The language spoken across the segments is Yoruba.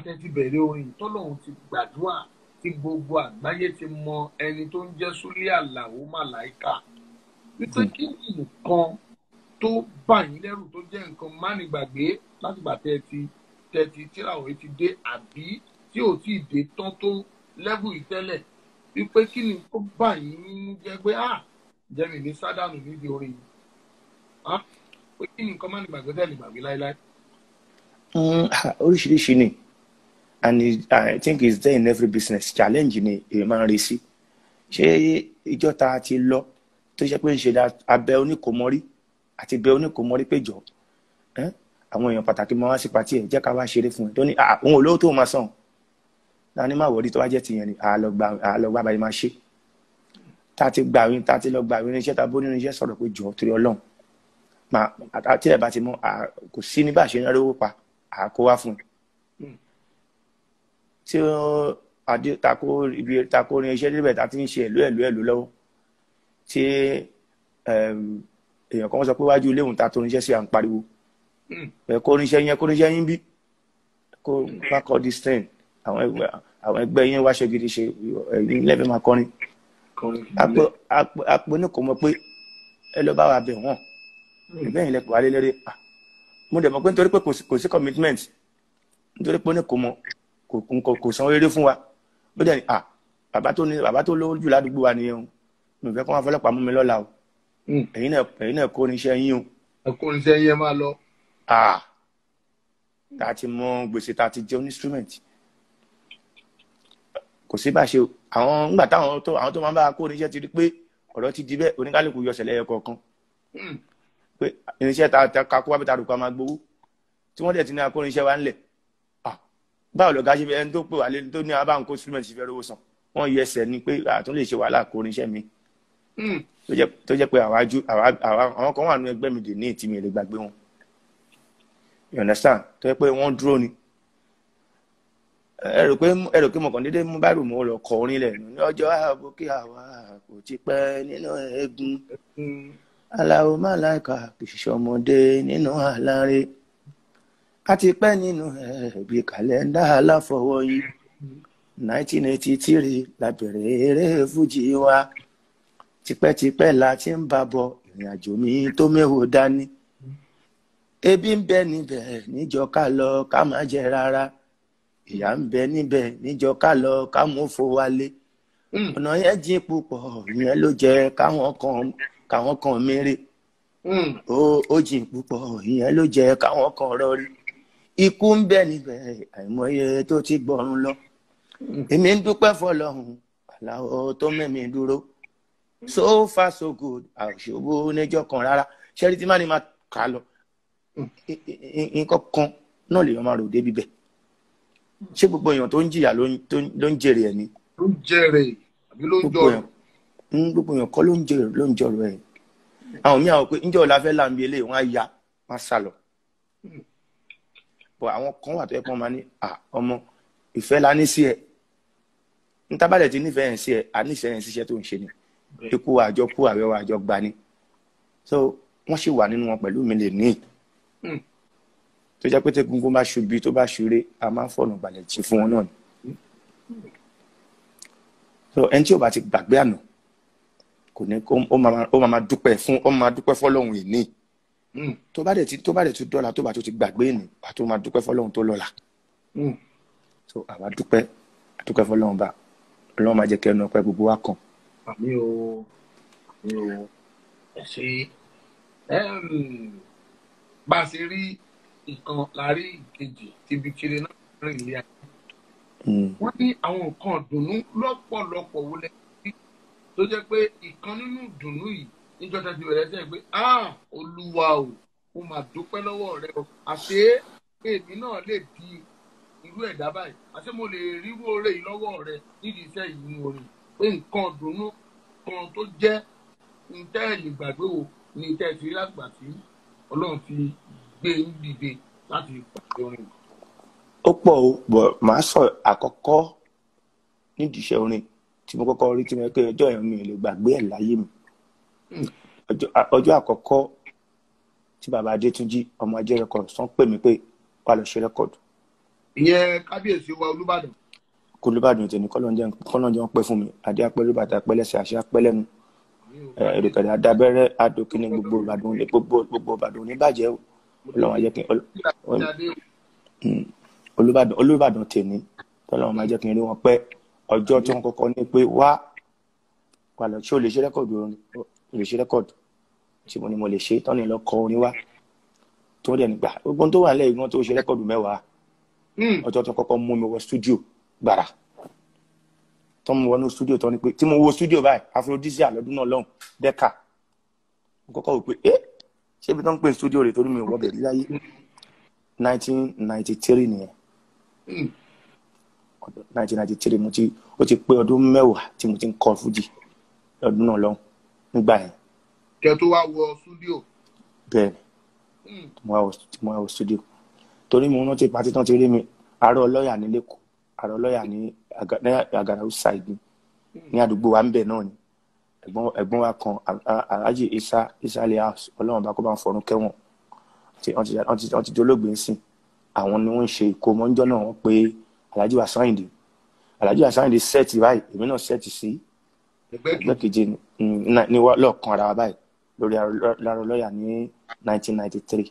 tẹ́ ti bẹ̀rẹ̀ orin tọ́lọ́run ti gbàdúrà tí gbogbo àgbáyé ti mọ ẹni tó ń jẹ́ Súlé Àlàó Màláìkà wípé kí ni nǹkan tó bà yín lẹ́rù tó jẹ́ nǹkan mánigbàgbé látìgbà tẹ́ ti tẹ́ ti tíráwé ti dé àbí tí ò tí ì dé tán tó lẹ́bù yìí tẹ́lẹ̀ wípé kí ni tó bà yín nínú jẹ́ pé ah jẹ́mi ní sádànù nídìí orin yìí ah pé kí ni nǹkan mánigbàgbé tẹ́ lè gbàgbé láéláé. Mm, oríṣiríṣi ni and it, I think it's there in every business challenge ni èèyàn máa ń rí sí ṣé ìjọ ta ti lọ tó ṣe pé ń ṣe dá abẹ oníkòmọrí àti bẹ oníkòmọrí péjọ ẹ́ àwọn èèyàn pàtàkì máa wá sí pàtí ẹ̀ jẹ́ ká wá ṣeré fún ẹ tó ní "Ah, òun ò lówó tó máa sàn dání má wọrí tó bá jẹ́ tìyẹn ni àlọ́gbà báyìí máa ṣe tá a ti gbà wí tá a ti lọ gbà wí irinṣẹ́ tá a bó nínú iṣẹ́ sọ̀rọ̀ pé jọ torí ọlọ́run máa àti ẹ̀ bá ti mọ à, kò sí ní bá a ṣe ń rówó pa àkó wá fún un tí ó adé tako ibi tako orin iṣẹ́ níbẹ̀ tá a ti ń ṣe ẹ̀lú ẹ̀lú ẹ̀lú lọ́wọ́ tí ẹm, èèyàn kan sọ pé wájú ilé òun ta tó oníṣẹ́ sí à ń pariwo ẹ̀ kó oníṣẹ́ yẹn kó oníṣẹ́ yín bí kó bá kọ́ this thing àwọn ẹgbẹ́ àwọn ẹgbẹ́ yín wáṣọ gidi ṣe ẹ̀yìn lẹ́fẹ̀ẹ́ máa kọrin àpò àpò àpò ní kò mọ̀ pé ẹ lọ bá wa bẹ̀ wọ́n ìbẹ́ yìí lẹ́pọ̀ wálé lérè à mo dẹ̀ mọ̀ pé nítorí pé kò sí- kò sí commitment nítorí pé ó ní kò mọ̀ kò kò kò san eré fún wa ó dẹ̀ ní à bàbá tó ní bàbá tó lówó jù ládùúgbò wa nìyẹn o mi ò fẹ́ kó wọn fọlọ́pàá mú mi lọ́la o ẹ̀yin náà ẹ̀yin náà kó oníṣẹ́ yín o ẹkùnrin iṣẹ́ yẹn máa lọ. à tá a ti mọ gbèsè tá a ti jẹ instrument kò sí bá a ṣe o. àwọn ńgbà táwọn tó àwọn tó máa ń bá wa kó oníṣẹ́ ti rí pé ọ̀rọ̀ ti di bẹ́ẹ̀ oníkálukú yọ ṣẹlẹ̀ ẹ̀kọ́ kan pé irinṣẹ́ ta ta kakó wá bí ta rò pa máa gbowó tí wọ́n dẹ̀ ti ní akó irinṣẹ́ wa ńlẹ̀ ah báwo lọ́gá ṣe fẹ́ ẹni tó pè wá lé tó ní abá nǹkó instrument ṣe fẹ́ rówó san wọ́n yẹ ẹsẹ̀ ni pé àtún lè ṣe wàhálà kó irinṣẹ́ mi tó jẹ́ tó jẹ́ pé àwa ju àwa àwa àwọn kan wà nínú ẹgbẹ́ mi dè ní ìtì mi lè gbàgbé wọn you understand tó jẹ́ pé wọ́n dúró ni ẹ rò pé ẹ rò pé mo kàn déédéé mú báyìí mo lọ kọ orin lẹ̀ ní ọjọ́ ààbò kí àwa kò ti pẹ́ nínú eegun aláwo máláìka kìsìsì ọmọdé nínú àlàré a ti pẹ́ nínú ẹ̀bí kàlẹ́ndà aláfọwọ́yí 1983 la bẹ̀rẹ̀ eré fújì wa tipẹ́tipẹ́ la ti ń bá bọ̀ ìrìn àjò mi tó méwo dání ebi ń bẹ níbẹ̀ níjọ ká lọ ká má jẹ rárá ìyà ń bẹ níbẹ̀ níjọ ká lọ ká mú fò wálé ọ̀nà yẹn jìn púpọ̀ ìyẹn ló jẹ́ káwọn kan káwọn kan mérè ó ó jìn púpọ̀ ìyẹn ló jẹ́ káwọn kan rọrí ikú ń bẹ níbẹ̀ àìmọye tó ti gbọ̀run lọ èmi ń dúpẹ́ fọlọ́run aláwọ̀ tó mẹ́mi dúró so far so good àṣòwò níjọ́ kan rárá ṣẹ́rí tí má ní máa kà á lọ I- i- i- nǹkan kan náà lèèyàn máa rò débi bẹ́ẹ̀ ṣé gbogbo èèyàn tó ń jìyà ló ń- tó ń- ló ń jèrè ẹ̀ ni ló ń jẹrè àbí ló ń gbogbo jọrọ. èèyàn ń gbogbo èèyàn kọ́ ló ń jèrè ló ń jọrọ ẹ̀ àwọn míì àwọn pé ńjọ́ ọ̀la fẹ́ láǹbí eléyìí wọ́n á ya wọ́n á sá lọ bọ̀ àwọn kan wà tó yẹ kí wọ́n máa ní à ọmọ ìfẹ́ la ní sí ẹ ntábàlẹ̀ ti nífẹ̀ẹ́ yẹn sí ẹ àníṣe yẹn síṣẹ́ tó ń ṣe ni ikú àjọ kú àwẹ̀ wa àjọ gba ni so wọ́n sì wà nínú wọn pẹ̀lú mi lè ní Mm. tó jẹ́ pé tẹ́gungun bá ṣubi tó bá ṣeré a máa ń fọ̀nà balẹ̀ tí fún wọn náà ni so ẹni tí ò bá ti gbàgbé àná kò ní kó ó máa ó máa dúpẹ́ fún ó máa dúpẹ́ fọlọ́hún ìní Mm, tó bá dẹ̀ ti tó bá dẹ̀ ti dọ́là tó bá tó ti gbàgbé ìní wà tó máa dúpẹ́ fọlọ́hún tó lọ́la mm. so àwa dúpẹ́ dúpẹ́ fọlọ́hún bá ọlọ́run máa jẹ́ kí ẹnu ọpẹ́ gbogbo wa kàn àmì o àmì o ẹ ṣe Em, bá a ṣe rí ìkan láàrí ìkejì tíbi kiri náà rìn ilé ayé Mm. wọ́n ní àwọn nǹkan ìdùnnú lọ́pọ̀lọpọ̀ wo lẹ rí tó jẹ́ pé ìkan nínú ìdùnnú yìí níjọ́ tẹ́tí bẹ̀rẹ̀ sẹ́yìn pé ah olúwa o mo mà dúpẹ́ lọ́wọ́ rẹ o àṣé èmi náà lè di irú ẹ̀dá báyìí àṣé mo lè rírú oore yìí lọ́wọ́ rẹ nídìí iṣẹ́ yìí nínú orin pé nǹkan ìdùnnú kan tó jẹ́ ntẹ́ ẹ̀ lè gbàgbé o ní tẹ́ ẹ ti rí lágbà tí ọlọ́run fi gbé ń dìde láti pàṣẹ orin. ó pọ̀ o bọ̀ màá sọ àkọ́kọ́ nídìí iṣẹ́ orin tí mo kọ́kọ́ rí tí mo pé ọjọ́ yẹn mi ò lè gbàgbé ẹ̀ láyé mi Mm. ọjọ́ a- ọjọ́ àkọ́kọ́ tí bàbá adétúnjì ọmọ ajé rẹkọd sàn pè mí pé wà lọ ṣe rẹkọd ìyẹn kábíyèsí wa olúbàdàn kó olùbàdàn tèmi kọ́lọ́njẹ́ ń pẹ́ fún mi adé apẹ́ lóbàtà apẹ́ lẹ́sẹ̀ àṣẹ apẹ́ lẹ́nu èrèkàdà adábẹ́rẹ́ adókínní gbogbo ìbàdàn ní gbogbo gbogbo ìbàdàn oníbàjẹ́ o ọlọ́run ajẹ́ kí olùbàdàn olùbàdàn tèmi tọ́lọ́run máa jẹ́ kí n rí wọn pẹ́ ọjọ́ tí wọ́n kọ́kọ́ ní pé wá wà lọ ṣé o lè ṣe rẹ́kọ̀dù orin o lè ṣe rẹ́kọ̀dù tí mo ní mo lè ṣe tọ́ni lọ kọ orin wá tó dẹ̀ nígbà gbogbo tó wà lẹ́yìn wọn tó ṣe rẹ́kọ̀dù mẹ́wàá ọjọ́ tó kọ́kọ́ mú mi wọ stúdíò gbàrà tó mú wọnú stúdíò tó ní pé tí mo wo stúdíò báyìí aphrodisia lọ́dún náà lọ́hùn dẹ́ka mo kọ́kọ́ wò pé ẹ́ ṣé ibi tó ń pè stúdíò rẹ̀ torí mi ò wọ́bẹ̀ rí láyé 1993 nìyẹn 1993 mo ti ó ti pé ọdún mẹ́wàá tí mo ti ń kọ fújì lọ́dún náà lọ́hùn nígbà yẹn kẹ tó wá wọ stúdíò bẹ́ẹ̀ ni tí mo wá wọ stúdíò torí mo rántí pàtí tán ti rí mi àárọ̀ ọlọ́yà ní lẹ́kọ̀ọ́ àárọ̀ ọlọ́yà ní àgàrà outside ni ní àdúgbò wa ń bẹ̀ náà ni ẹ̀gbọ́n wa kan alhaji isa isa ali house ọlọ́run bá kó bá ń fọ̀run kẹ́wọ̀n wọ́n ti dolóògbé ń sìn àwọn ni wọ́n ń ṣe ìkómọ́njọ́ náà wọ́n pé alhaji wa sáyìndì alhaji wa sáyìndì sẹ́ẹ̀tì báyìí èmi náà sẹ́ẹ̀tì sí ẹgbẹ́ keje ní lọ́ọ̀kan ara wa báyìí lórí àárọ̀ ọlọ́yà ní 1993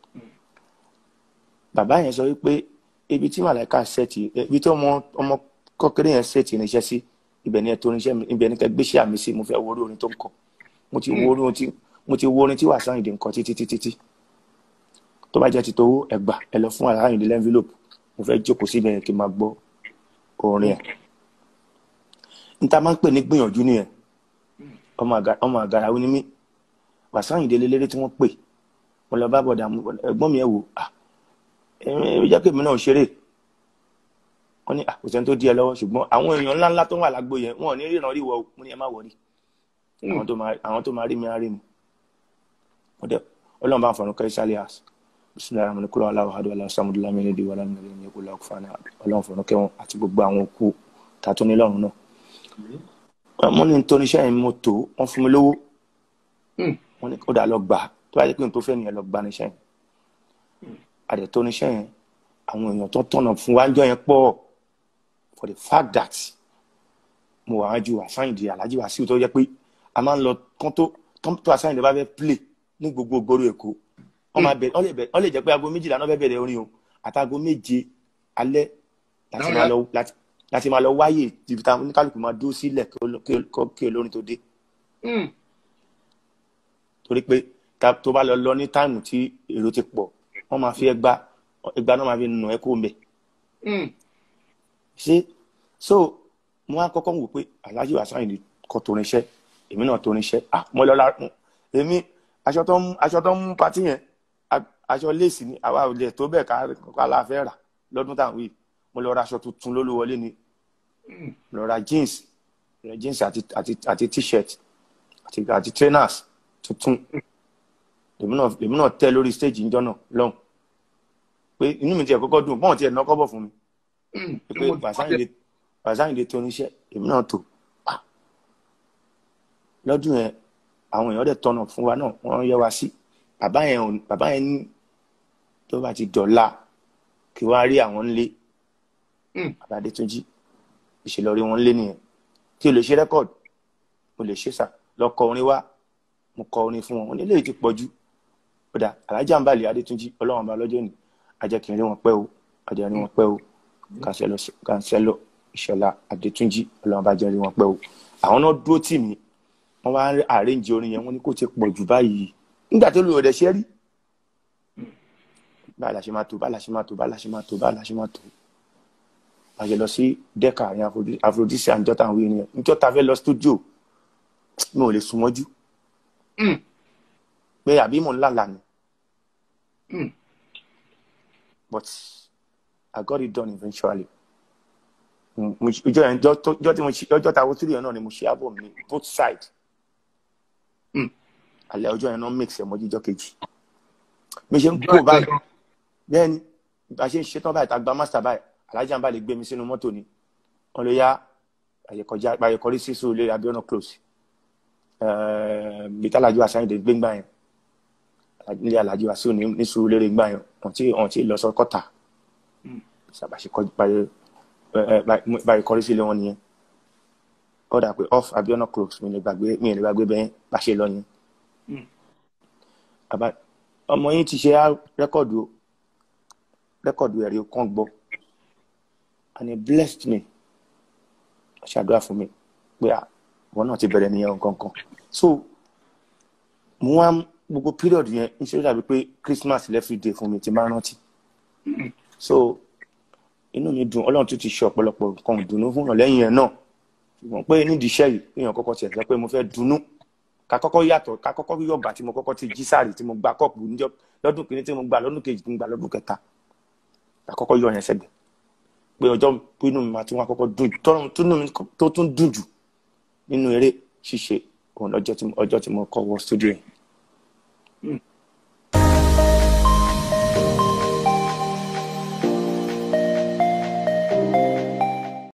bàbá yẹn sọ wípé ibi tí màláìka ṣẹ́ẹ̀tì ibi tí ọmọ ọmọ kọ́kẹ́rẹ́ yẹn ṣẹ́ẹ̀tì níṣẹ́ sí ibẹ̀ ni ẹ tó níṣẹ́ mi ibẹ̀ ni kẹ́ gbéṣẹ́ àmì sí mo fẹ́ wo orí orin tó ń kọ mo ti wo orin tí mo ti wo orin tí wàá sáyìndé nǹkan títí títí tí tó bá jẹ́ ti tówó ẹgbà ẹ lọ fún àsáyìndé lẹ́ńfílòpù mo fẹ́ jókòó síbẹ̀ yẹn kí n máa gbọ́ orin ẹ̀ níta máa ń pè ní gbìyànjú nìyẹn ọmọ àgàrà ó ní mí wàsáyìndé lélẹ́rẹ́ tí wọ́n pè mo lọ bá bọ̀dà ẹ̀gbọ́n mi ẹ̀ wò ah ẹ jẹ́ kí èmi náà ṣeré wọ́n ní àkùsẹ́ tó di ẹ lọ́wọ́ ṣùgbọ́n àwọn èèyàn ńláńlá tó wà lágbo yẹn wọn ò ní ríran rí wọ mo ní ẹ má wọrí àwọn tó máa rí mi á rí mi ọlọ́run bá ń fọ̀rọ̀ kẹ́rì sálẹ̀ àṣ bisimilá ramani kúrò aláwọ̀ adó aláwọ̀ sàmúdú lámì ní ìwà lámì ní ìkú láwọ̀ fún ọlọ́run fọ̀rọ̀ kẹ́wọ̀n àti gbogbo àwọn òkú tàtó ní lọ́run náà wọ́n ní tó níṣẹ́ yẹn mo tó wọ́n fún mi lówó wọ́n ní ó dà lọ gbà tó bá yẹ pé n tó fẹ́ nìyẹn lọ gbà níṣẹ́ yẹn àdètò oníṣẹ́ yẹn àwọn èèyàn tó tọ̀nà fún wájọ́ yẹn pọ̀ for the fact that mo wà wájú àsáyìndì alájí wá sí tó yẹ pé a máa ń lọ kán tó kán tó àsáyìndì bá fẹ́ play ní gbogbo gbòòrò èkó wọ́n máa bẹ̀rẹ̀ wọ́n lè jẹ́ pé aago méjìlá náà fẹ́ bẹ̀rẹ̀ orin o àtàgò méje alẹ́ láti máa lọ wáyè ibi táwọn oníkálukú máa dúró sílẹ̀ kí olórin tó dé torí pé tó bá lọ lọ ní táìmù tí èrò ti pọ̀ wọ́n máa fi ẹgbà ẹgbà náà máa fi nù ẹ́ kó mbẹ̀. ṣé so mo á kọ́kọ́ wò pé aláàjì wa sáyìn kọ́ torin iṣẹ́ èmi náà torin iṣẹ́ à mo lọ la èmi aṣọ tó ń aṣọ tó ń mú patí yẹn aṣọ léèsì ni àwa ò lè tó bẹ́ẹ̀ ká láàfẹ́ rà lọ́dún táwọn yìí mo lọ ra aṣọ tuntun lólúwọlé ni lọ ra jeans jeans àti àti àti t-shirt àti àti trainers tuntun èmi náà èmi náà tẹ lórí stage níjọ́ náà lọ́hùn pé inú mi tiẹ̀ kọ́kọ́ dùn bọ́n tiẹ̀ ná kọ́bọ̀ fún mi pé bàṣáyìndé tó níṣẹ́ èmi náà tó lọ́dún yẹn àwọn èèyàn dẹ̀ tọ̀nà fún wa náà wọ́n yẹ wa sí bàbá yẹn bàbá yẹn ní tó bá ti dọ̀la kí wọ́n á rí àwọn ńlé bàbá Adétúnjí ìṣèlọrí wọn ńlé nìyẹn tí o lè ṣe rẹ́kọ̀dù o lè ṣe sà lọ kọ orin wá mo kọ orin fún wọn wọn ní eléyìí ti pọ̀ jù kódà alájà ń balẹ̀ adétúnjì ọlọ́run ọba lọ́jọ́ ni ajẹ́kìn rí wọn pẹ́ o ajẹ́ rí wọn pẹ́ o kàńsẹ́lọ̀ ìṣọ̀lá adétúnjì ọlọ́run ọba jẹ́ rí wọn pẹ́ o àwọn náà dúró tì mí wọ́n wá àrẹ́ǹjì orin yẹn wọ́n ní kò ti pọ̀ jù báyìí nígbà tó lù ọ̀dẹ̀ ṣe rí báyìí la ṣe máa tó báyìí la ṣe máa tó báyìí la ṣe máa tó báyìí la ṣe máa tó a ṣe lọ sí dẹ́ka àyàn àfrodísì àjọta àwọn ènìyàn níjọ́ta fẹ́ lọ stúdíò mi ò lè sùn mọ́jú pé àbí mò ń lálà ni but I got it done eventually ìjọ yẹn jọ tí mo ṣe ọjọ́ ta wo three yẹn náà ni mo ṣe album mi both side alẹ́ ọjọ́ yẹn náà mix ẹ̀ mọ́ jíjọ́ kejì mi ṣe ń kó báyìí bẹ́ẹ̀ ni bá a ṣe ń ṣetán báyìí tá a gba master báyìí alájà ń bá lè gbé mi sínú mọ́tò ni wọ́n lè yá àyẹ̀kọjá àyẹ̀kọrí sí sùúrù lé abiona close bí tálájú àsáyìndé gbégbá yẹn nílé alájú àsíò ní sùúrù lérè gbá yẹn wọ́n ti wọ́n ti lọ sọ kọ́tà ṣàbàṣe kọjú báyìí kọrí sílé wọn nìyẹn ó dà pé off abiona close mi lè gbàgbé mi lè gbàgbé bẹ́ẹ̀ bá ṣe lọ yẹn bàbá ọmọ yín ti ṣe rẹ́kọ̀dù o rẹ́kọ̀dù ẹ̀rí kan gbọ́ and he blessed me ṣàdúrà fún mi pé àwọn náà ti bẹ̀rẹ̀ nìyẹn nǹkan kan so mo wá gbogbo period yẹn ń ṣe dàbí pé christmas every day fún mi ti máa rántí so inú mi dùn ọlọ́run tún ti ṣe ọ̀pọ̀lọpọ̀ nǹkan ìdùnnú fún yàn lẹ́yìn ẹ̀ náà ṣùgbọ́n pé nídìí iṣẹ́ yìí èèyàn kọ́kọ́ tiẹ̀ sọ pé mo fẹ́ dunnú ká kọ́kọ́ yàtọ̀ ká kọ́kọ́ yọ̀gbà tí mo kọ́kọ́ ti jí sáàrì tí mo gba kọ́ọ̀pù lọ́dún kìíní tí mo gba lọ́dún kejì tí mo gba lọ́dún kẹta ká kọ́kọ́ yọ yẹn sẹ́gbẹ̀ pé ọjọ́ pinnu mi máa tún wá kọ́kọ́ dùn jù tó tún dùn jù nínú eré ṣíṣe òun ọjọ́ tí mo kọ́ wọ studio yẹn